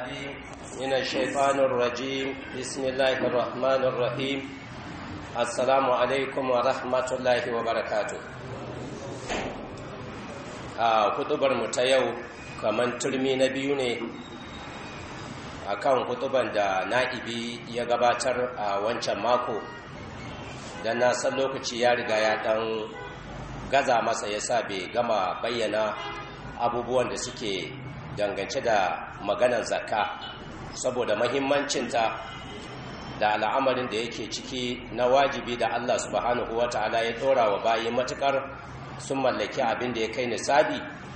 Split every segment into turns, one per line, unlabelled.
العليم من الشيطان الرجيم بسم الله الرحمن الرحيم السلام عليكم ورحمة الله وبركاته a kutubar mu ta yau kaman turmi na biyu ne akan kutuban da na'ibi ya gabatar a wancan mako don na san lokaci ya riga ya dan gaza masa yasa bai gama bayyana abubuwan da suke dangance da maganar zakka saboda mahimmancinta da al'amarin da yake ciki na wajibi da Allah subhanahu wa ta'ala ya dora wa bayi matukar sun mallaki abin da ya kai nisabi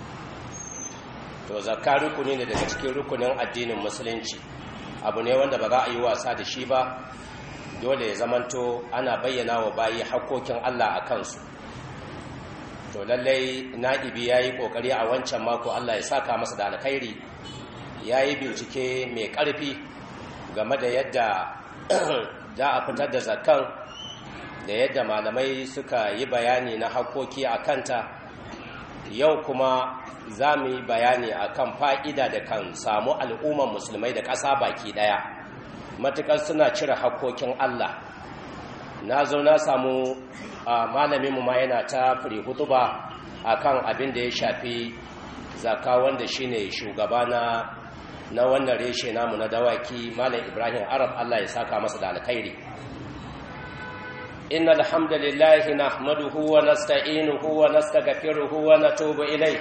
to zakka rukuni ne daga cikin rukunin addinin musulunci abu ne wanda ba za a yi wasa da shi ba dole ya zamanto ana bayyana wa bayi hakkokin Allah a kansu to lallai na'ibi ya yi ƙoƙari a wancan mako Allah ya saka masa da alkhairi ya yi bincike mai ƙarfi game da yadda za a fitar da zakan da yadda malamai suka yi bayani na hakkoki a kanta yau kuma za mu yi bayani a kan fa'ida da kan samu al'umman musulmai da ƙasa baki ɗaya matuƙar suna cire hakkokin Allah na zo na samu malaminmu ma yana ta firi hutuba a kan abin da ya shafi zaka wanda shine shugaba na na wannan reshe namu na dawaki malam ibrahim arab allah ya saka masa da alkhairi إن الحمد لله نحمده ونستعينه ونستغفره ونتوب إليه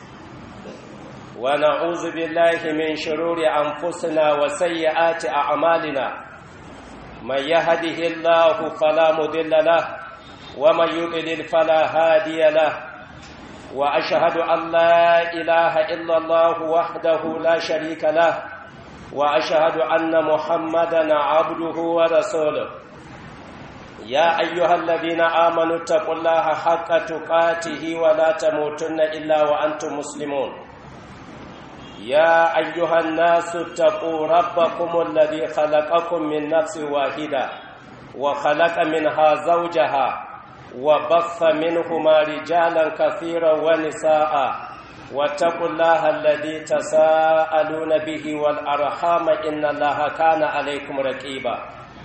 ونعوذ بالله من شرور أنفسنا وسيئات أعمالنا من يهده الله فلا مضل له ومن يضلل فلا هادي له وأشهد أن لا إله إلا الله وحده لا شريك له وأشهد أن محمدا عبده ورسوله يا أيها الذين آمنوا اتقوا الله حق تقاته ولا تموتن إلا وأنتم مسلمون يا أيها الناس اتقوا ربكم الذي خلقكم من نفس واحدة وخلق منها زوجها وبث منهما رجالا كثيرا ونساء واتقوا الله الذي تساءلون به والأرحام إن الله كان عليكم رقيبا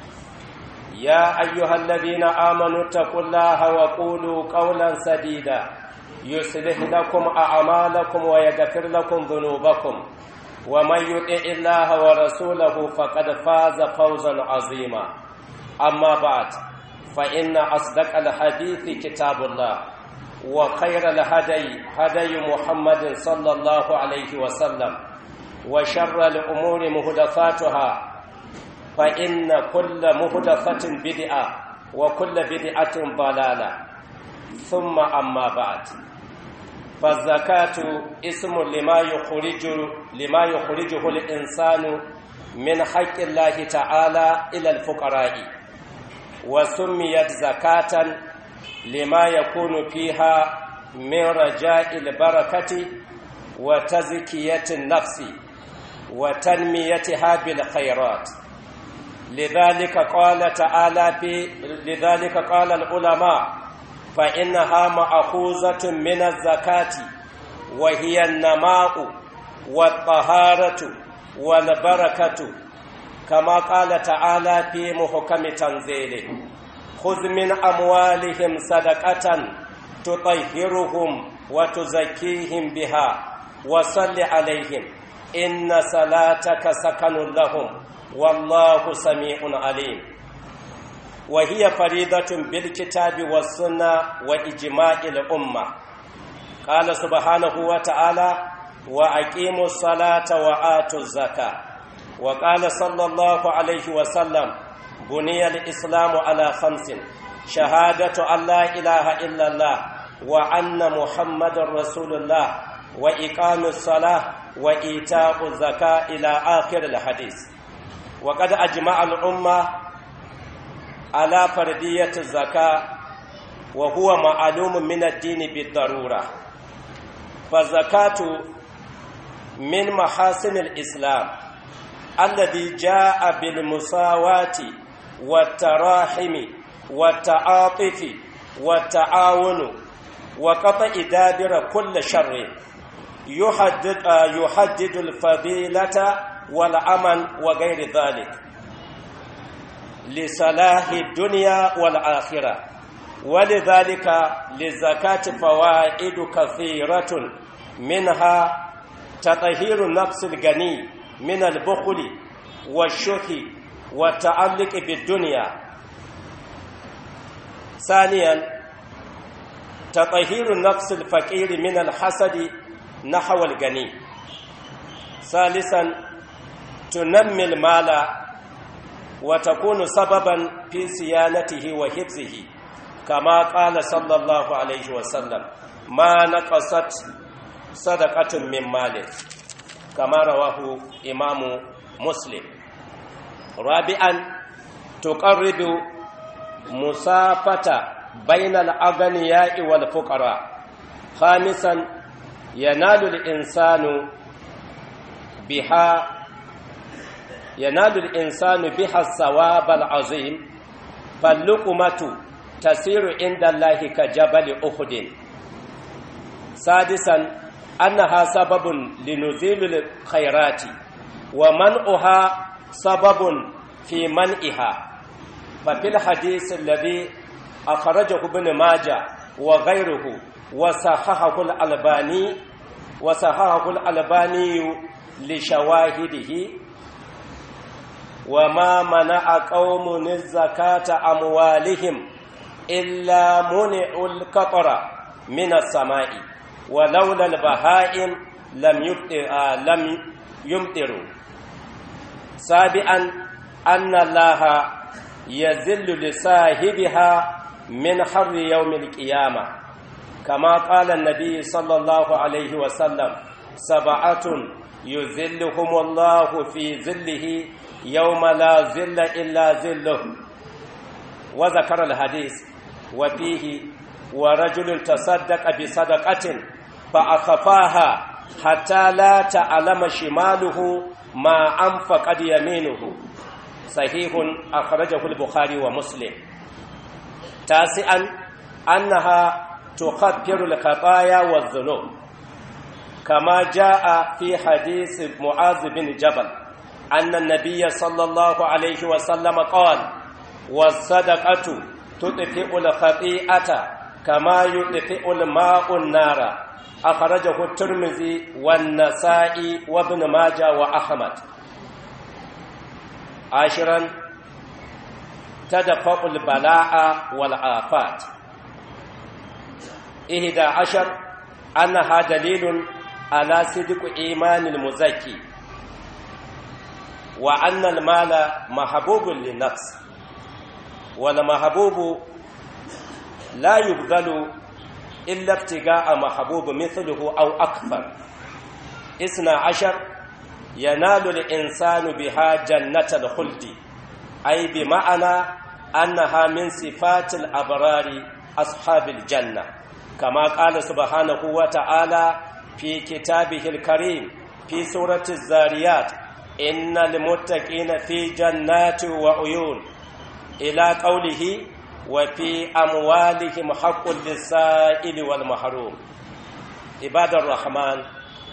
يا أيها الذين آمنوا اتقوا الله وقولوا قولا سديدا يصلح لكم أعمالكم ويغفر لكم ذنوبكم ومن يطع الله ورسوله فقد فاز فوزا عظيما أما بعد فإن أصدق الحديث كتاب الله وخير الهدي هدي محمد صلى الله عليه وسلم وشر الأمور مهدفاتها فإن كل مهدفة بدعة وكل بدعة ضلالة ثم أما بعد فالزكاة اسم لما يخرج لما يخرجه الإنسان من حق الله تعالى إلى الفقراء وسميت زكاة لما يكون فيها من رجاء البركة وتزكية النفس وتنميتها بالخيرات لذلك قال تعالى في لذلك قال العلماء فإنها مأخوذة من الزكاة وهي النماء والطهارة والبركة كما قال تعالى في محكم تنزيله خذ من أموالهم صدقة تطهرهم وتزكيهم بها وصل عليهم إن صلاتك سكن لهم والله سميع عليم وهي فريضة بالكتاب والسنة وإجماع الأمة قال سبحانه وتعالى وأقيموا الصلاة وآتوا الزكاة وقال صلى الله عليه وسلم بني الإسلام على خمس شهادة أن لا إله إلا الله وأن محمد رسول الله وإقام الصلاة وإيتاء الزكاة إلى آخر الحديث وقد أجمع الأمة على فردية الزكاة وهو معلوم من الدين بالضرورة فالزكاة من محاسن الإسلام الذي جاء بالمساواة والتراحم والتعاطف والتعاون وقطع دابر كل شر يحدد, يحدد الفضيلة والأمن وغير ذلك لصلاح الدنيا والآخرة ولذلك للزكاة فوائد كثيرة منها تطهير النفس الغني من البخل والشح والتعلق بالدنيا ثانيا تطهير النفس الفقير من الحسد نحو الغني ثالثا تنمي المال وتكون سببا في صيانته وحفظه كما قال صلى الله عليه وسلم ما نقصت صدقة من مال كما رواه إمام مسلم رابعا تقرب مسافة بين الأغنياء والفقراء خامسا ينال الإنسان بها ينال الإنسان بها الثواب العظيم فاللقمة تسير عند الله كجبل أحد سادسا أنها سبب لنزيل الخيرات ومنعها سبب في منعها ففي الحديث الذي أخرجه ابن ماجه وغيره وصححه الألباني وصححه الألباني لشواهده وما منع قوم الزكاة أموالهم إلا منعوا القطر من السماء ولولا البهائم لم يمطر لم يمطروا سابعا أن الله يذل لصاحبها من حر يوم القيامة كما قال النبي صلى الله عليه وسلم سبعة يذلهم الله في ذله يوم لا ذل إلا ذله وذكر الحديث وفيه ورجل تصدق بصدقة فأخفاها حتى لا تعلم شماله ما أنفقد يمينه صحيح أخرجه البخاري ومسلم تاسعا أنها تخفر الخطايا والذنوب كما جاء في حديث معاذ بن جبل أن النبي صلى الله عليه وسلم قال والصدقة تطفئ الخطيئة كما يطفئ الماء النار أخرجه الترمذي والنسائي وابن ماجه وأحمد عاشرا تدفع البلاء والآفات إحدى عشر أنها دليل على صدق إيمان المزكي وأن المال محبوب للنفس والمحبوب لا يبذل إلا ابتغاء محبوب مثله أو أكثر إثنى عشر ينال الإنسان بها جنة الخلد أي بمعنى أنها من صفات الأبرار أصحاب الجنة كما قال سبحانه وتعالى في كتابه الكريم في سورة الزاريات إن المتقين في جنات وعيون إلى قوله وفي أموالهم حق للسائل والمحروم عباد الرحمن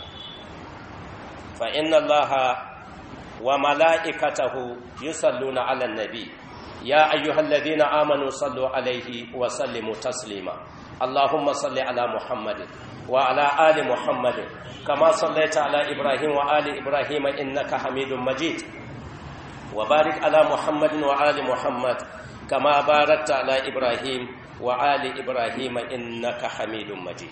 فإن الله وملائكته يصلون على النبي يا أيها الذين آمنوا صلوا عليه وسلموا تسليما اللهم صل على محمد وعلى آل محمد كما صليت على إبراهيم وآل إبراهيم إنك حميد مجيد وبارك على محمد وآل محمد كما باركت على إبراهيم وآل إبراهيم إنك حميد مجيد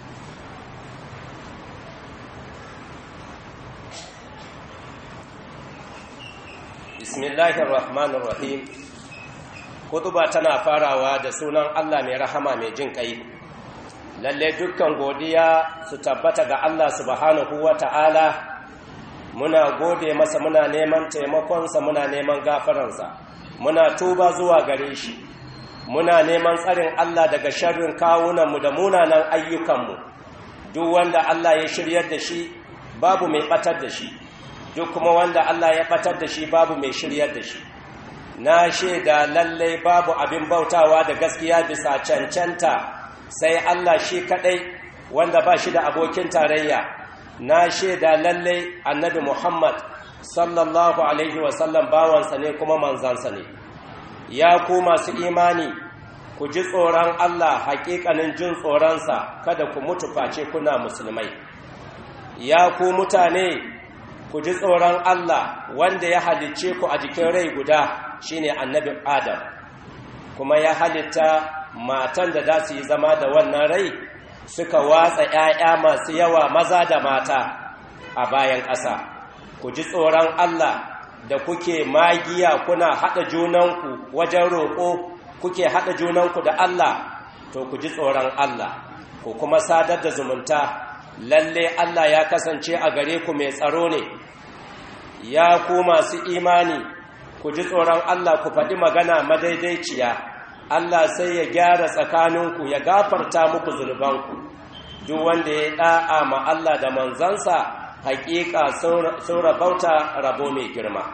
بسم الله الرحمن الرحيم kutuba tana farawa da sunan Allah mai rahama mai jin kai lalle dukkan godiya su tabbata ga Allah subhanahu wata'ala muna gode masa muna neman taimakonsa muna neman gafaransa muna tuba zuwa gare shi muna neman tsarin Allah daga sharrin kawunanmu da munanan ayyukanmu duk wanda Allah ya shiryar da shi babu mai batar da shi duk kuma wanda Allah ya batar da shi babu mai shiryar da shi na shaida lallai babu abin bautawa da gaskiya bisa cancanta sai Allah shi kadai wanda ba shi da abokin tarayya na shaida lallai annabi muhammad sallallahu alaihi wasallam bawansa ne kuma manzansa ne ya ku masu imani ku ji tsoron allah hakikanin jin tsoronsa kada ku mutu face kuna musulmai ya ku mutane ku ji tsoron allah wanda ya halicce ku a jikin rai guda shine annabi adam kuma ya halitta matan da za su yi zama da wannan rai suka watsa ‘ya'ya masu yawa maza da mata a bayan ƙasa ku ji tsoron Allah da kuke magiya kuna haɗa junanku wajen roƙo kuke haɗa junanku da Allah to ku ji tsoron Allah ku kuma sadar da zumunta lalle Allah ya kasance a gare ku mai tsaro ne ya ku masu imani ku ji tsoron Allah ku faɗi magana madaidaiciya Allah sai ya gyara tsakaninku ya gafarta muku zunubanku duk wanda ya da'a ma Allah da manzansa hakika sun rabauta rabo mai girma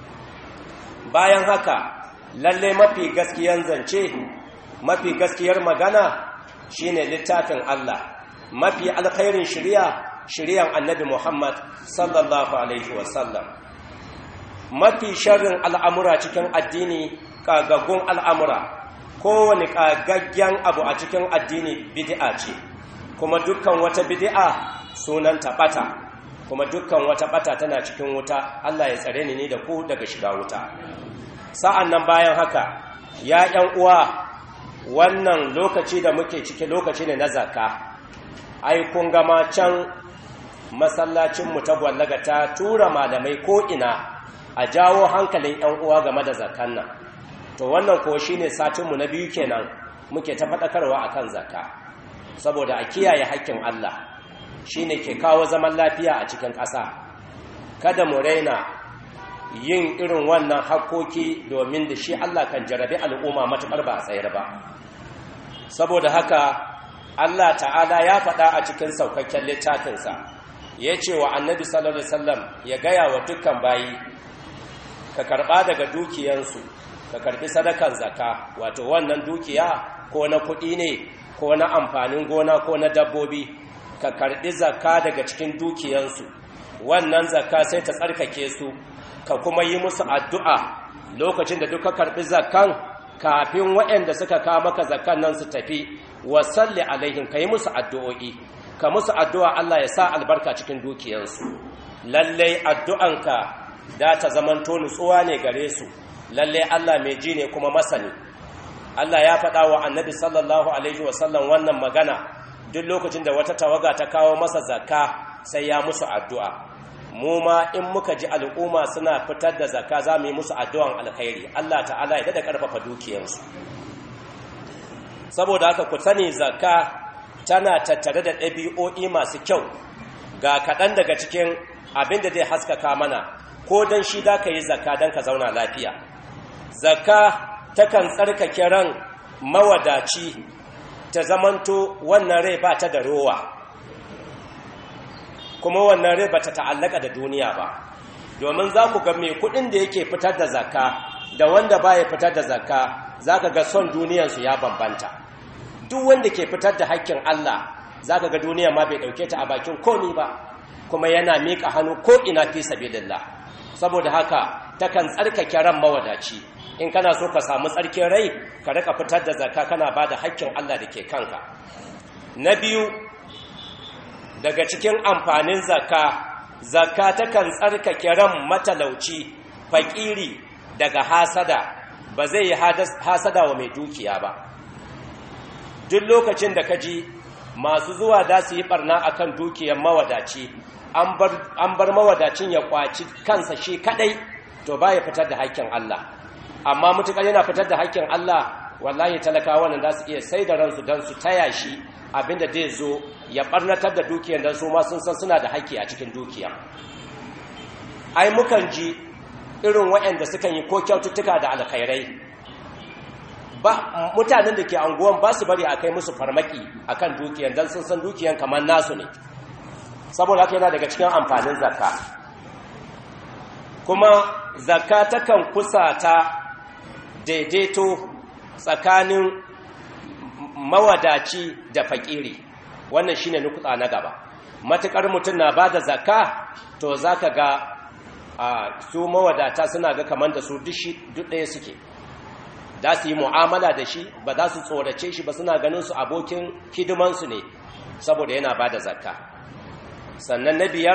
bayan haka lalle mafi gaskiyan zance mafi gaskiyar magana shine littafin Allah mafi alkhairin shari'a shari'an annabi Muhammad sallallahu alaihi wasallam mafi sharrin al'amura cikin addini kagaggun al'amura kowane ƙagaggen abu a cikin addini bid'a ce kuma dukkan wata bid'a sunan bata kuma dukkan wata bata tana cikin wuta Allah ya tsare ni da ku daga shiga wuta sa'an nan bayan haka ya ƴan uwa wannan lokaci da muke ciki lokaci ne na zakka ai kun gama can masallacinmu ta gwallaga ta tura malamai ko ina a jawo hankalin ƴan uwa game da zakkan nan to wannan ko shine satinmu na biyu kenan muke ta faɗakarwa akan zakka saboda a kiyaye haƙƙin Allah shine ke kawo zaman lafiya a cikin ƙasa kada mu raina yin irin wannan hakkoki domin da shi Allah kan jarabi al'umma matuƙar ba a tsayar ba saboda haka Allah ta'ala ya faɗa a cikin saukakken littafinsa ya ce wa annabi sallallahu alaihi wasallam ya gaya wa dukkan bayi ka karɓa daga dukiyansu ka karbi sadakan zaka wato wannan dukiya ko na kuɗi ne ko na amfanin gona ko na dabbobi ka karbi zaka daga cikin dukiyansu wannan zaka sai ta tsarkake su ka kuma yi musu addu'a lokacin da duka karbi zakan kafin waɗanda suka kawo maka zakan nan su tafi wa salli alaihim ka yi musu addu'o'i ka musu addu'a Allah ya sa albarka cikin dukiyansu lallai addu'anka da ta zamanto nutsuwa ne gare su lalle Allah mai ji ne kuma masani Allah ya faɗa wa annabi sallallahu alaihi wasallam wannan magana duk lokacin da wata tawaga ta kawo masa zakka sai ya musu addu'a mu ma in muka ji al'umma suna fitar da zakka za mu yi musu addu'an alkhairi Allah ta'ala ya da karfafa dukiyarsu saboda haka ku sani zakka tana tattare da ɗabi'o'i masu kyau ga kaɗan daga cikin abin da zai haskaka mana ko don shi da ka yi zakka don ka zauna lafiya zakka takan tsarkake ran mawadaci ta zamanto wannan rai ba ta da rowa kuma wannan rai ba ta ta'allaka da duniya ba domin za ku ga mai kudin da yake fitar da zakka da wanda ba ya fitar da zakka za ka ga son duniyansu ya bambanta duk wanda ke fitar da haƙƙin Allah za ka ga duniya ma bai ɗauke ta a bakin komi ba kuma yana miƙa hannu ko ina fi sabilillah saboda haka takan tsarkake ran mawadaci in kana so ka samu tsarkin rai ka rika fitar da zakka kana ba da haƙƙin Allah da ke kanka na biyu daga cikin amfanin zakka zakka takan tsarkake ran matalauci fakiri daga hasada ba zai yi hasada wa mai dukiya ba duk lokacin da ka ji masu zuwa da su yi barna akan dukiyar mawadaci an bar mawadacin ya kwaci kansa shi kadai to ba ya fitar da haƙƙin Allah amma mutukar yana fitar da haƙƙin Allah wallahi talakawa nan za su iya sai da ransu don su taya shi abinda zai zo ya barnatar da dukiyar don su ma sun san suna da haƙƙi a cikin dukiya ai mukan ji irin waɗanda sukan yi ko kyaututtuka da alkhairai ba mutanen da ke anguwan ba su bari a kai musu farmaki akan dukiyar don sun san dukiyar kamar nasu ne saboda haka yana daga cikin amfanin zakka kuma zakka takan kusata daidaito tsakanin mawadaci da fakiri wannan shine nukuta na gaba matukar mutum na ba da zakka to za ka ga a su mawadata suna ga kamar da su duk ɗaya suke za su yi mu'amala da shi ba za su tsorace shi ba suna ganin su abokin hidimansu ne saboda yana ba da zakka sannan na biyar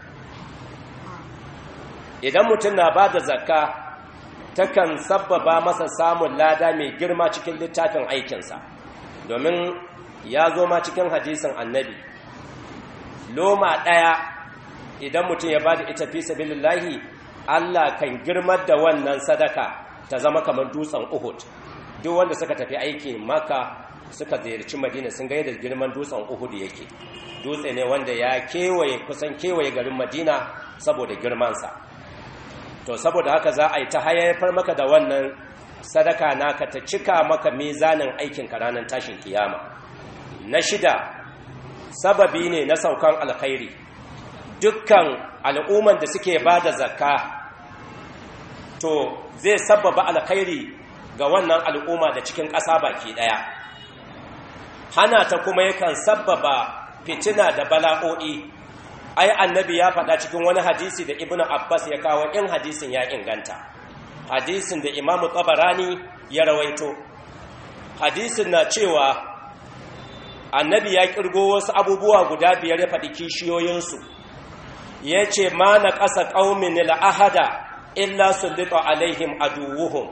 idan mutum na ba da zakka takan sabbaba masa samun lada mai girma cikin littafin aikinsa domin ya zo ma cikin hadisin annabi loma ɗaya idan mutum ya ba da ita fi sabilillahi Allah kan girmar da wannan sadaka ta zama kamar dutsen Uhud duk wanda suka tafi aiki maka suka ziyarci madina sun ga yadda girman dutsen Uhud yake dutse ne wanda ya kewaye kusan kewaye garin madina saboda girmansa to saboda haka za a yi ta hayayyafar maka da wannan sadaka naka ta cika maka mizanin aikinka ranar tashin kiyama na shida sababi ne na saukan alkhairi dukkan al'umman da suke ba da zakka to zai sababa alkhairi ga wannan al'umma da cikin ƙasa baki ɗaya hana ta kuma yakan sababa fitina da bala'o'i ai annabi ya faɗa cikin wani hadisi da ibnu abbas ya kawo in hadisin ya inganta hadisin da imamu tabarani ya rawaito hadisin na cewa annabi ya kirgo wasu abubuwa guda biyar ya faɗi kishiyoyinsu ya ce ma na ƙasa ƙaumin la'ahada illa sullita alaihim aduwuhum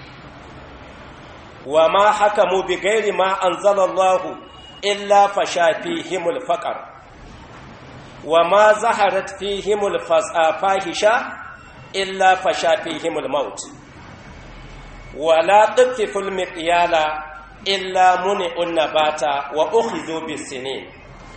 wa ma haka mu bi gairi ma an zalallahu illa fasha fihimul faƙar wa ma zaharat fihimul fahisha illa fasha fihimul maut wa la tuqiful miqyala illa muni'un nabata wa ukhidhu bisinin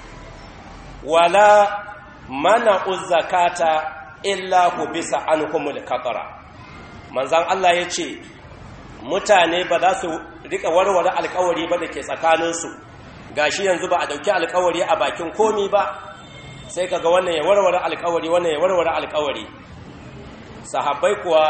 wa la mana'u zakata illa hubisa anhumul qatara manzon Allah yace mutane ba za su rika warware alkawari ba da ke tsakaninsu gashi yanzu ba a dauki alkawari a bakin komi ba sai kaga wannan ya warware alkawari wannan ya warware alkawari sahabbai kuwa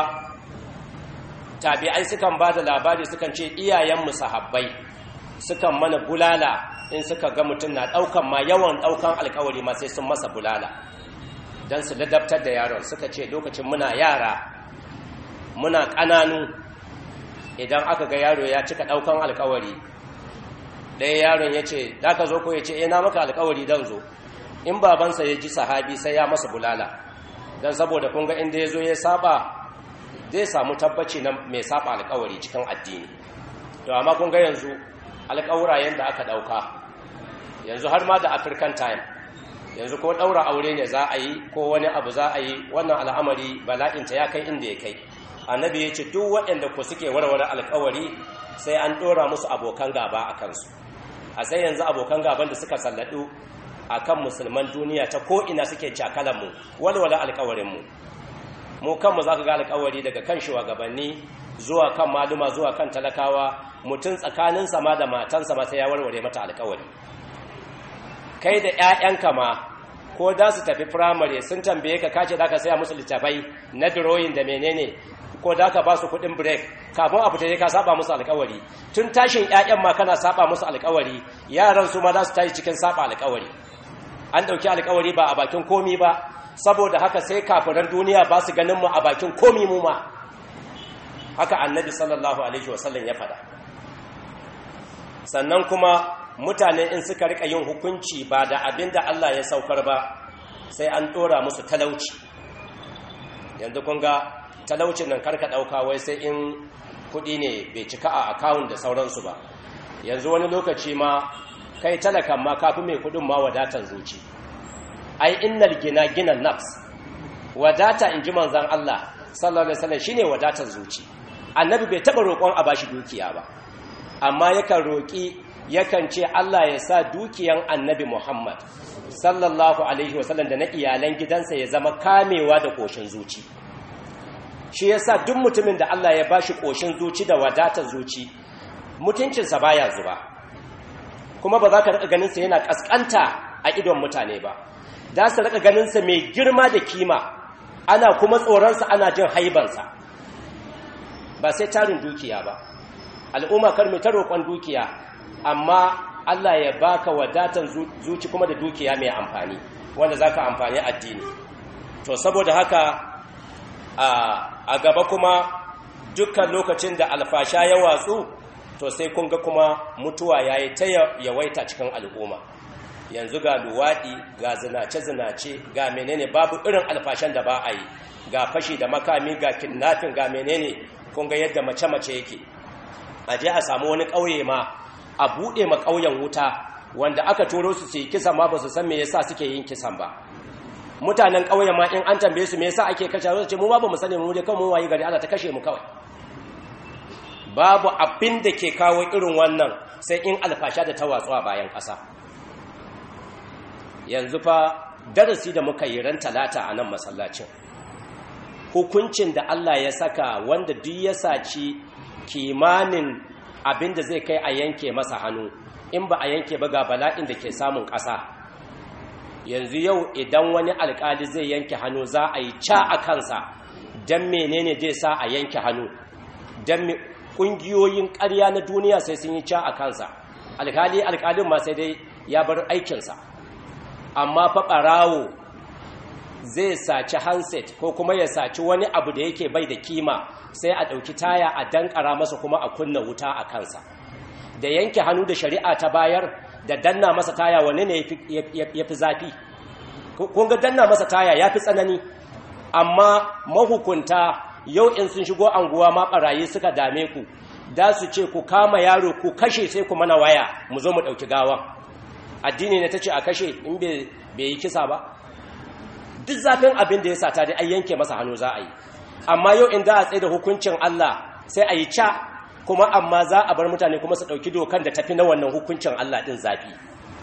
tabi'ai sukan ba da labari sukan ce iyayenmu sahabbai sukan mana bulala in suka ga mutum na daukan ma yawan daukan alkawari ma sai sun masa bulala don su ladabtar da yaron suka ce lokacin muna yara muna ƙananu idan aka ga yaro ya cika daukan alkawari ɗaya yaron ya ce da ka zo ko ya ce ina maka alkawari don zo in babansa ya ji sahabi sai ya masa bulala don saboda kun ga inda ya zo ya saba zai samu tabbaci na mai saba alkawari cikin addini to amma kun ga yanzu alkawurayen da aka dauka yanzu har ma da african time yanzu ko daura aure ne za a yi ko wani abu za a yi wannan al'amari bala'inta ya kai inda ya kai annabi ya ce duk waɗanda ku suke warware alkawari sai an ɗora musu abokan gaba a kansu a sai yanzu abokan gaban da suka salladu a kan musulman duniya ta ko'ina suke cakalanmu walwala alkawarinmu mu kanmu za ka ga alkawari daga kan shugabanni zuwa kan maluma zuwa kan talakawa mutum tsakanin sama da matansa ma sai ya warware mata alkawari kai da 'ya'yanka ma ko da su tafi firamare sun tambaye ka kace da ka saya musu littafai na drawing da menene ko da ka ba su kuɗin break kafin a fita ka saba musu alkawari tun tashin 'ya'yan ma kana saba musu alkawari yaran su ma za su tashi cikin saba alkawari an ɗauki alkawari ba a bakin komi ba saboda haka sai kafiran duniya ba su ganin mu a bakin komi mu ma haka annabi sallallahu alaihi wasallam ya faɗa sannan kuma mutane in suka rika yin hukunci ba da abin da Allah ya saukar ba sai an ɗora musu talauci yanzu kun ga talaucin nan karka ɗauka wai sai in kuɗi ne bai cika a akawun da sauransu ba yanzu wani lokaci ma kai talakan ma kafi mai kuɗin ma wadatan zuci ai innal gina gina nafs wadata in ji manzan Allah sallallahu alaihi wasallam shine wadatar zuci annabi bai taba roƙon a bashi dukiya ba amma yakan roƙi yakan ce Allah ya sa dukiyan annabi Muhammad sallallahu alaihi wasallam da na iyalan gidansa ya zama kamewa da koshin zuci shi yasa duk mutumin da Allah ya bashi koshin zuci da wadatar zuci mutuncinsa baya zuba kuma ba za ka rika ganin sa yana kaskanta a idon mutane ba za su rika ganin sa mai girma da kima ana kuma tsoronsa ana jin haibansa ba sai tarin dukiya ba al'umma kar mai ta roƙon dukiya amma Allah ya baka wadatan zuci kuma da dukiya mai amfani wanda zaka amfani addini to saboda haka a gaba kuma dukkan lokacin da alfasha ya watsu to sai kun ga kuma mutuwa yayi ta yawaita cikin al'umma yanzu ga luwaɗi ga zinace-zinace ga menene babu irin alfashan da ba a yi ga fashi da makami ga kidnapping ga menene kun ga yadda mace-mace yake a je a samu wani ƙauye ma a buɗe ma ƙauyen wuta wanda aka turo su su kisan ma ba su san me yasa suke yin kisan ba mutanen ƙauyen ma in an tambaye su me yasa ake kashe su ce mu ba mu sani mu dai kan mu wayi gari ana ta kashe mu kawai babu abin da ke kawo irin wannan sai in alfasha da ta watsu a bayan ƙasa yanzu fa darasi da muka yi ran talata a nan masallacin hukuncin da Allah ya saka wanda duk ya saci kimanin abin da zai kai a yanke masa hannu in ba a yanke ba ga bala'in da ke samun ƙasa yanzu yau idan wani alƙali zai yanke hannu za a yi ca a kansa don menene zai sa a yanke hannu don ƙungiyoyin ƙarya na duniya sai sun yi ca a kansa alƙali alƙalin ma sai dai ya bar aikinsa amma fa ɓarawo zai saci handset ko kuma ya saci wani abu da yake bai da kima sai a ɗauki taya a dankara masa kuma a kunna wuta a kansa da yanke hannu da shari'a ta bayar da danna masa taya wani ne ya fi zafi kun ga danna masa taya ya fi tsanani amma mahukunta yau in sun shigo anguwa ma ɓarayi suka dame ku da su ce ku kama yaro ku kashe sai ku mana waya mu zo mu ɗauki gawan addini ne ta ce a kashe in bai yi kisa ba duk zafin abin da ya sata dai an yanke masa hannu za a yi amma yau in za a tsaye da hukuncin Allah sai a yi ca kuma amma za a bar mutane kuma su ɗauki dokan da tafi na wannan hukuncin Allah ɗin zafi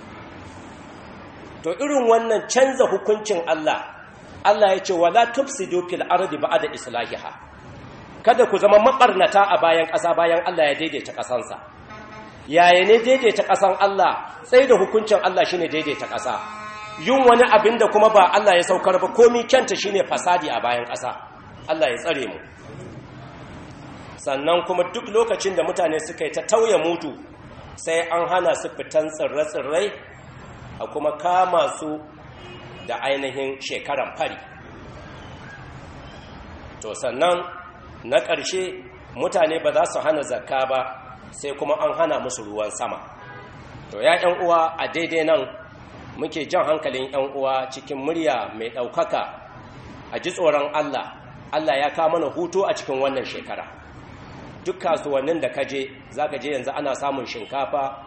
to irin wannan canza hukuncin Allah Allah ya ce wala tufsidu fil ardi ba'da islahiha kada ku zama mabarnata a bayan ƙasa bayan Allah ya daidaita ƙasansa yaya ne daidaita ƙasan Allah tsaye da hukuncin Allah shine daidaita ƙasa yin wani abin da kuma ba Allah ya saukar ba komi kyanta shine fasadi a bayan ƙasa Allah ya tsare mu sannan kuma duk lokacin da mutane suka yi ta tauye mutu sai an hana su fitan tsirrai-tsirrai a kuma kama su da ainihin shekaran fari to sannan na ƙarshe mutane ba za su hana zakka ba sai kuma an hana musu ruwan sama to ya uwa a daidai nan muke jan hankalin 'yan uwa cikin murya mai ɗaukaka a ji tsoron Allah Allah ya kawo mana hutu a cikin wannan shekara duk kasuwannin da kaje za ka je yanzu ana samun shinkafa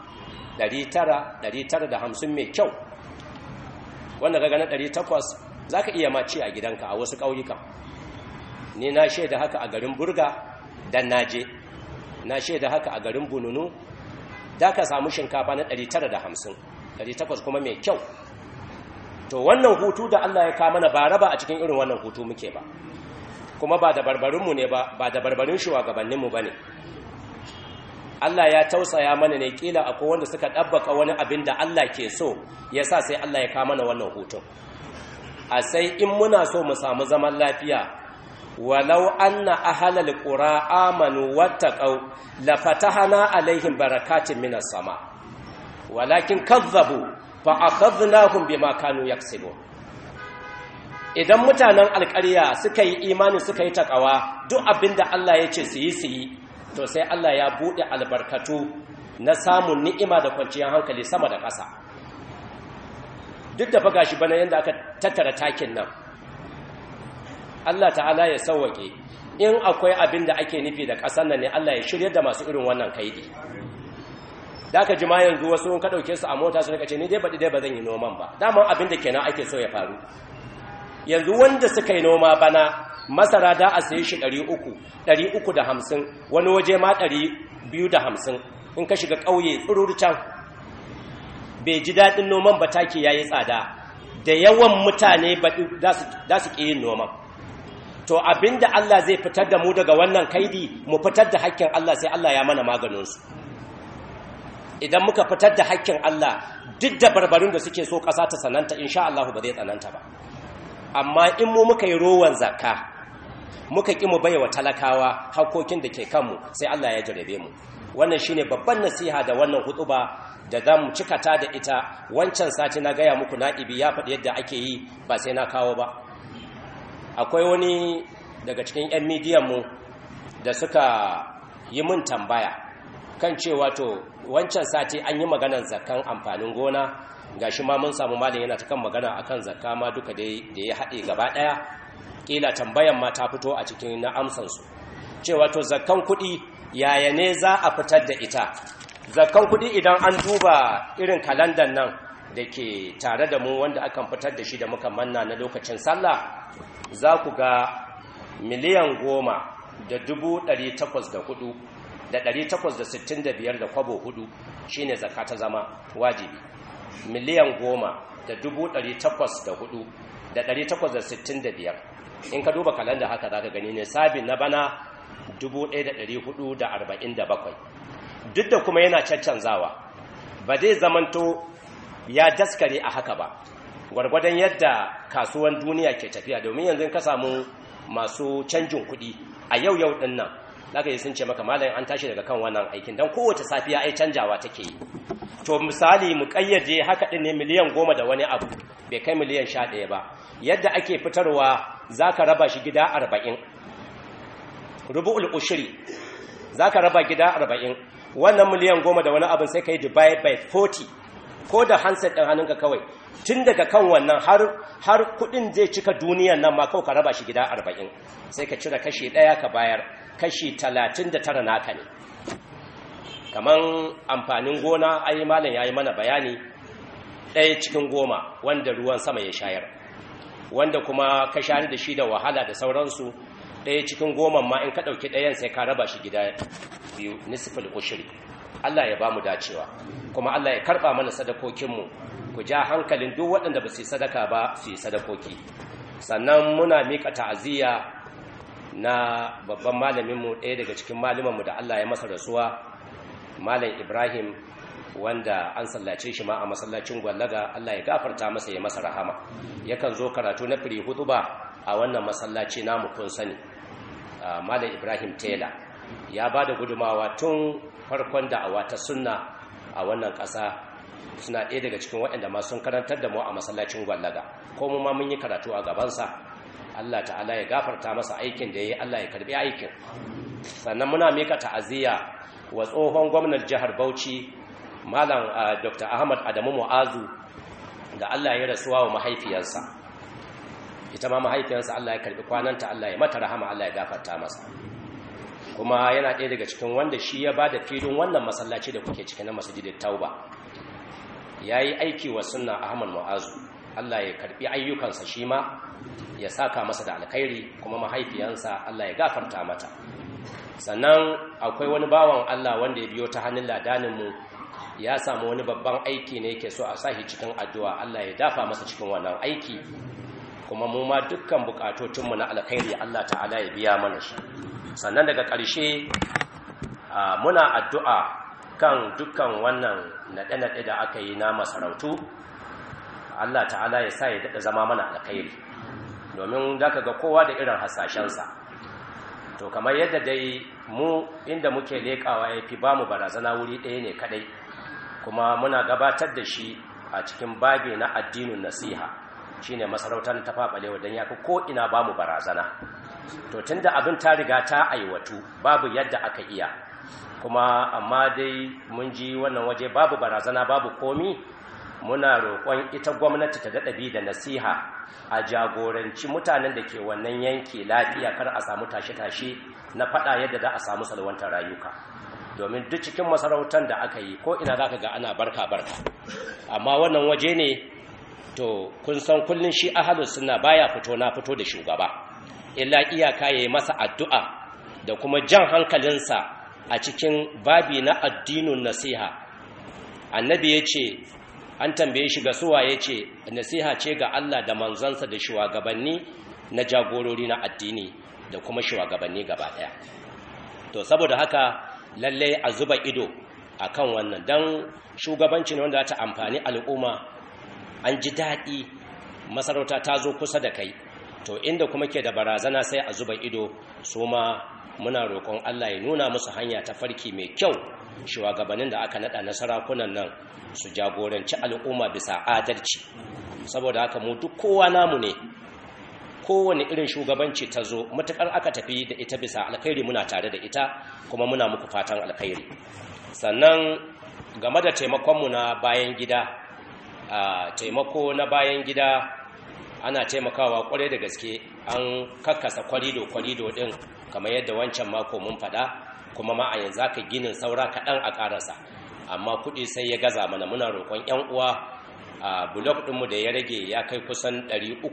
900-950 mai kyau wanda ka gana 800 za ka iya maci a gidanka a wasu ƙauyukan ni na shaida haka a garin burga dan naje na shaida haka a garin bununu da ka samu shinkafa na 950 800 kuma mai kyau to wannan hutu da Allah ya kama na ba raba a cikin irin wannan hutu muke ba kuma ba da barbarinmu ne ba ba da barbarin shugabanninmu ba ne Allah ya tausaya mana ne kila akwai wanda suka ɗabbaka wani abin da Allah ke so ya sa sai Allah ya kama na wannan hutun a sai in muna so mu samu zaman lafiya walau anna ahlal qura amanu wattaqau la fatahana alaihim barakatin minas sama walakin kazzabu fa akhadnahum bima kanu yaksibun idan mutanen alƙarya suka yi imani suka yi takawa duk abinda Allah ya ce su yi su yi to sai Allah ya buɗe albarkatu na samun ni'ima da kwanciyar hankali sama da ƙasa duk da faga shi bana yadda aka tattara takin nan Allah ta'ala ya sauwake in akwai abin da ake nufi da ƙasar nan ne Allah ya shirya da masu irin wannan kaidi da aka jima yanzu wasu ka ɗauke su a mota su rika ce ni dai baɗi dai ba zan yi noman ba daman abin da kenan ake so ya faru yanzu wanda suka yi noma bana masara da a sayi shi ɗari uku ɗari uku da hamsin wani waje ma ɗari biyu da hamsin in ka shiga ƙauye tsiruru can bai ji daɗin noman ba take ya yi tsada da yawan mutane za su ƙi yin noman to abinda Allah zai fitar da mu daga wannan kaidi mu fitar da hakkin Allah sai Allah ya mana maganinsu idan muka fitar da hakkin Allah duk da barbarin da suke so ƙasa ta sananta insha Allah ba zai tsananta ba amma in mu muka yi rowan zakka muka ƙi mu baiwa talakawa hakokin da ke kanmu sai Allah ya jarabe mu wannan shine babban nasiha da wannan hutuba da za mu cikata da ita wancan sati na gaya muku na'ibi ya faɗi yadda ake yi ba sai na kawo ba akwai wani daga cikin 'yan midiyanmu da suka yi mun tambaya kan cewa to wancan sati an yi maganar zakan amfanin gona ga shi ma mun samu malin yana ta kan magana akan zakka ma duka da ya haɗe gaba ɗaya ƙila tambayan ma ta fito a cikin na amsansu cewa to zakkan kuɗi yaya ne za a fitar da ita zakkan kuɗi idan an duba irin kalandan nan da ke tare da mu wanda akan fitar da shi da muka manna na lokacin sallah za ku ga miliyan goma da dubu ɗari takwas da hudu da ɗari takwas da sittin da biyar da kwabo hudu shine zakka ta zama wajibi miliyan goma da dubu ɗari takwas da hudu da ɗari takwas da sittin da biyar in ka duba kalanda haka za ka gani ne sabin na bana dubu ɗaya da ɗari hudu da arba'in da bakwai duk da kuma yana caccanzawa ba zai zamanto ya daskare a haka ba gwargwadon yadda kasuwan duniya ke tafiya domin yanzu ka samu masu canjin kuɗi a yau yau ɗin nan zaka yi sun ce maka malayin an tashi daga kan wannan aikin don kowace safiya ai canjawa take yi to misali mu kayyade haka ɗin ne miliyan goma da wani abu bai kai miliyan sha ɗaya ba yadda ake fitarwa za ka raba shi gida arba'in rubu'ul ushiri za ka raba gida arba'in wannan miliyan goma da wani abin sai ka yi divide by 40 ko da handset ɗin hannunka kawai tun daga kan wannan har kuɗin zai cika duniyan nan ma kawai ka raba shi gida arba'in sai ka cire kashi ɗaya ka bayar kashi talatin da tara naka ne kaman amfanin gona ayi malam ya yi mana bayani ɗaya cikin goma wanda ruwan sama ya shayar wanda kuma ka shayar da shi da wahala da sauransu ɗaya cikin goma ma in ka ɗauki ɗayan sai ka raba shi gida biyu nisfil ushiri Allah ya ba mu dacewa kuma Allah ya karɓa mana sadakokinmu ku ja hankalin duk waɗanda ba su yi sadaka ba su yi sadakoki sannan muna miƙa ta'aziyya na babban malaminmu ɗaya daga cikin malamanmu da Allah ya masa rasuwa malam Ibrahim wanda an sallace shi ma a masallacin gwallaga Allah ya gafarta masa ya masa rahama yakan zo karatu na firi hutuba a wannan masallaci namu kun sani malam Ibrahim Tela ya ba da gudumawa tun farkon da'awa ta sunna a wannan ƙasa suna ɗaya daga cikin waɗanda ma sun karantar da mu a masallacin gwallaga ko mu ma mun yi karatu a gabansa Allah ta'ala ya gafarta masa aikin da ya yi Allah ya karbi aikin sannan muna mika ta'aziyya wa tsohon gwamnan jihar Bauchi malam Dr. Ahmad Adamu Mu'azu da Allah ya rasuwa wa mahaifiyarsa ita ma mahaifiyarsa Allah ya karbi kwananta Allah ya mata rahama Allah ya gafarta masa kuma yana ɗaya daga cikin wanda shi ya ba da filin wannan masallaci da kuke cikin na masjidin tauba ya yi aiki wa sunna ahmad mu'azu allah ya karbi ayyukansa shi ma ya saka masa da alkhairi kuma mahaifiyansa allah ya gafarta mata sannan akwai wani bawan allah wanda ya biyo ta hannun ladaninmu ya samu wani babban aiki ne yake so a sahi cikin addu'a allah ya dafa masa cikin wannan aiki kuma mu ma dukkan bukatocinmu na alkhairi allah ta'ala ya biya mana shi sannan daga ƙarshe muna addu'a kan dukkan wannan naɗe-naɗe da aka yi na masarautu Allah ta'ala ya sa ya daɗa zama mana alkhairi domin za ka ga kowa da irin hasashensa to kamar yadda dai mu inda muke leƙawa ya fi ba mu barazana wuri ɗaya ne kaɗai kuma muna gabatar da shi a cikin babi na addinin nasiha shine masarautar ta faɓalewa don ya fi ko'ina ba mu barazana to tun da abin ta riga ta aiwatu babu yadda aka iya kuma amma dai mun ji wannan waje babu barazana babu komi muna roƙon ita gwamnati ta daɗa bi da nasiha a jagoranci mutanen da ke wannan yanki lafiya kar a samu tashe-tashe na faɗa yadda za a samu salwantar rayuka domin duk cikin masarautar da aka yi ko ina za ka ga ana barka-barka amma wannan waje ne to kun san kullum shi ahalus suna baya fito na fito da shugaba illa iyaka ya yi masa addu'a da kuma jan hankalinsa a cikin babi na addinin nasiha annabi ya ce an tambaye shi ga suwa ya ce nasiha ce ga Allah da manzansa da shugabanni na jagorori na addini da kuma shugabanni gaba ɗaya to saboda haka lalle a zuba ido a kan wannan don shugabanci ne wanda ta amfani al'umma an ji daɗi masarauta ta zo kusa da kai to inda kuma ke da barazana sai a zuba ido su ma muna roƙon Allah ya nuna musu hanya ta farki mai kyau shugabannin da aka nada na sarakunan nan su jagoranci al'umma bisa adalci saboda haka mu duk kowa namu ne kowane irin shugabanci ta zo matukar aka tafi da ita bisa alkhairi muna tare da ita kuma muna muku fatan alkhairi sannan game da taimakonmu na bayan gida a taimako na bayan gida ana taimakawa kwarai da gaske an kakkasa kwarido-kwarido din kamar yadda wancan mako mun faɗa kuma ma a yanzu aka ginin saura kaɗan a ƙarasa amma kuɗi sai ya gaza mana muna roƙon 'yan uwa a blok ɗinmu da ya rage ya kai kusan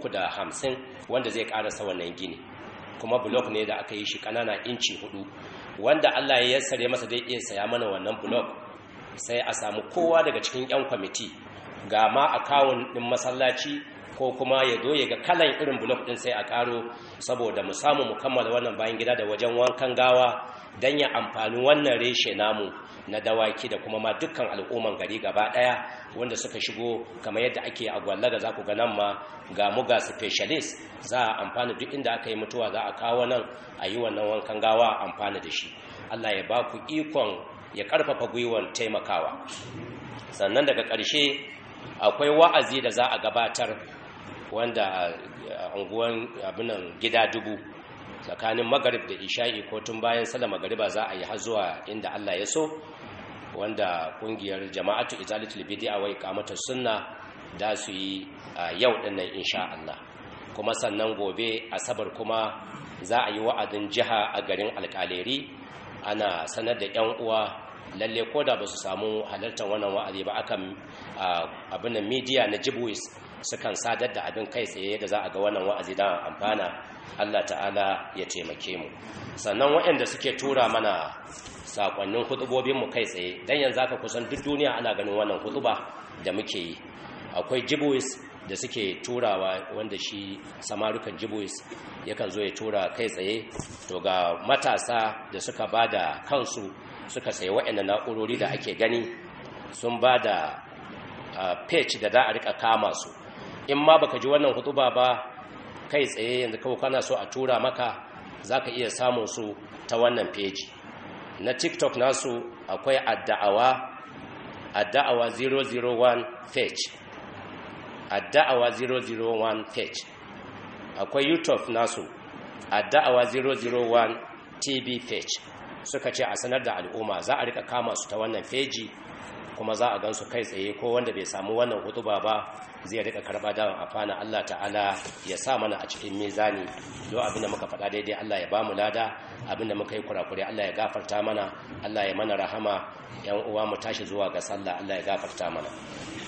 350 wanda zai ƙarasa wannan gini kuma blok ne da aka yi shi ƙanana inci hudu wanda allah ya yassare masa zai iya saya mana wannan blok sai a samu kowa daga cikin 'yan kwamiti ga ma akawun ɗin masallaci ko kuma ya zo ya ga kalan irin blok ɗin sai a ƙaro saboda mu samu mu kammala wannan bayan gida da wajen wankan gawa don ya amfani wannan reshe namu na dawaki da kuma ma dukkan al'umman gari gaba ɗaya wanda suka shigo kamar yadda ake a gwallaga za ku ga nan ma ga mu ga specialist za a amfani duk inda aka yi mutuwa za a kawo nan a yi wannan wankan gawa amfani da shi allah ya ba ku ikon ya ƙarfafa gwiwan taimakawa sannan daga ƙarshe akwai wa'azi da za a gabatar wanda a unguwan abinan gida dubu tsakanin magarib da isha'i ko tun bayan sallar magariba za a yi har zuwa inda Allah ya so wanda kungiyar jama'atu izalatul bid'a wa iqamatus sunna da su yi yau dinnan insha Allah kuma sannan gobe asabar kuma za a yi wa'adin jiha a garin alkaleri ana sanar da yan uwa lalle ko da ba su samu halartar wannan wa'azi ba akan abin da media na jibwis sukan sadar da abin kai tsaye da za a ga wannan wa'azi da amfana Allah ta'ala ya taimake mu sannan waɗanda suke tura mana sakonnin hudubobinmu kai tsaye dan yanzu aka kusan duk duniya ana ganin wannan huduba da muke yi akwai jibwis da suke turawa wanda shi samarukan jibwis yakan zo ya tura kai tsaye to ga matasa da suka ba da kansu suka sayi waɗanda na'urori da ake gani sun ba da page da za a rika kama su in ma baka ji wannan hutuba ba kai tsaye yanzu kawai kana so a tura maka za ka iya samun su ta wannan page na tiktok nasu akwai adda'awa adda'awa 001 page adda'awa 001 page akwai youtube nasu adda'awa 001 tv page suka ce a sanar da al'umma za a rika kama su ta wannan feji kuma za a gansu kai tsaye ko wanda bai samu wannan hutuba ba zai rika karba da afana Allah ta'ala ya sa mana a cikin mizani do abin da muka faɗa daidai Allah ya bamu lada abin da muka yi kurakure Allah ya gafarta mana Allah ya mana rahama yan uwa mu tashi zuwa ga sallah Allah ya gafarta mana